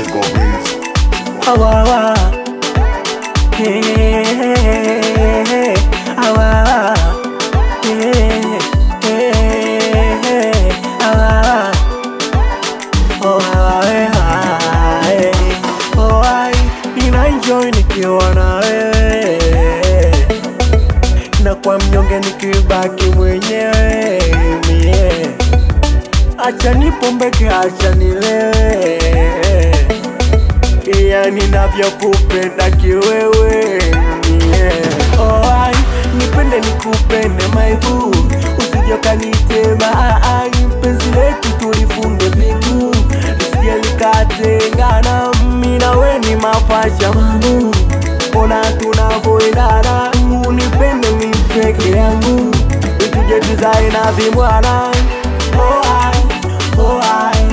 Chico Breeze. Awawa. Hey, hey, hey, awawa. Hey, hey, hey, awawa. Oh, awawa, hey, oh, ai, ninaenjoy nikiwa na wewe na kwa mnyonge nikibaki mwenyewe mie acha nipombeke, acha nilewe iya ninavyokupenda kiwewe yeah. oh, ai, nipende nikupende maibu usijokanitema ai, penzi letu tulifunge pingu lisije likatengana mi nawe ni mapacha mamu ona tunavoendana unipende mi peke yangu ituje tuzae na vimwana oh, ai, oh, ai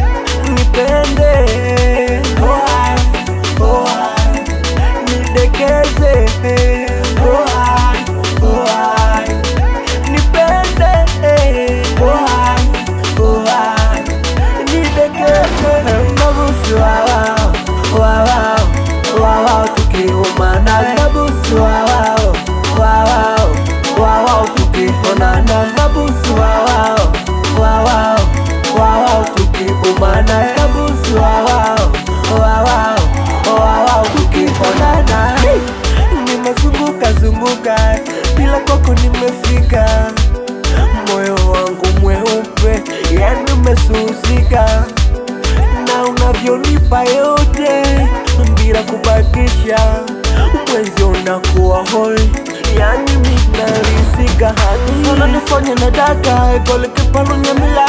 nipende oh, ai, oh, ai, nidekeze oh, ai, oh, ai, nipende oh, ai, oh, ai, nidekeze nabusu wawao wawao wawao tukiumana nabusu wawao wawao wawao tukionana nabusu wawao wawao wawao tukiumana nabusu wawao wawao wawao tukionana nimezunguka zunguka bila kwako nimefika moyo wangu mweupe yani umesusika na unavyonipa yote bila kubakisha, mwezi unakuwa hoi, yani minarizika hadi unanifanya nataka kolikipalonyamila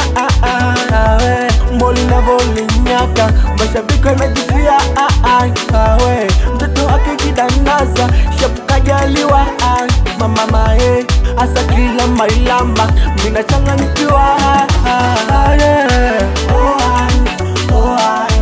awe mboli navolinyaka mashabiki wanajifia awe mtoto akijidandaza shapukajaliwa mama mae asa kila mailamba minachanganyikiwa yeah. oh, ai, oh, ai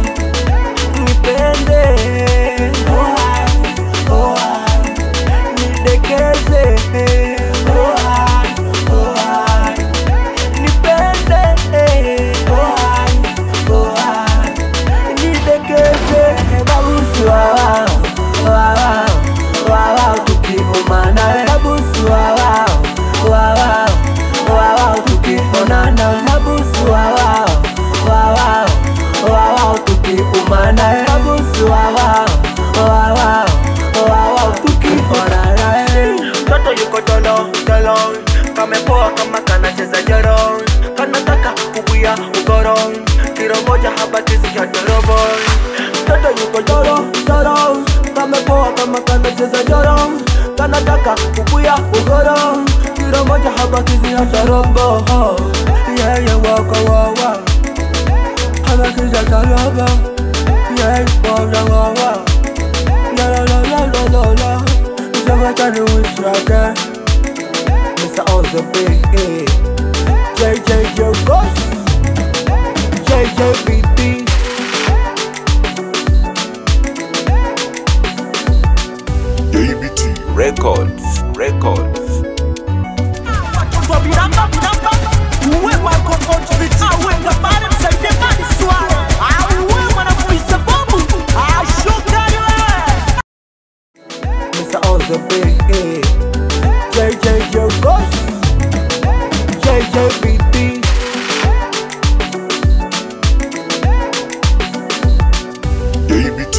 nipende oh, ai, oh, ai, nidekeze oh, ai, oh, ai, nipende oh, ai, oh, ai, nidekeze babusu wawao wawao wawao tukiumana babusu wawao wawao wawao tukionana babusu wawao wawao wawao tukiumana babusu wawao wawao wawao tukionana mtoto yuko tolo tolo kamepoa kama kanacheza joro kanataka kubuya ugoro kiro moja haba kisi cha dorobo mtoto yuko joro joro kamepoa kama kanacheza joro kanataka kubuya ugoro kiro moja haba kisi cha dorobo yeah yeah waka wawa haba kisi cha dorobo yeah waka wawa la la la la la la la Somebody wish I can Mr. Ozo B JJ Joe Ghost JJBD ABT. Records, records. Mr. Ozo B JJ Joe Ghost JJBD ABT.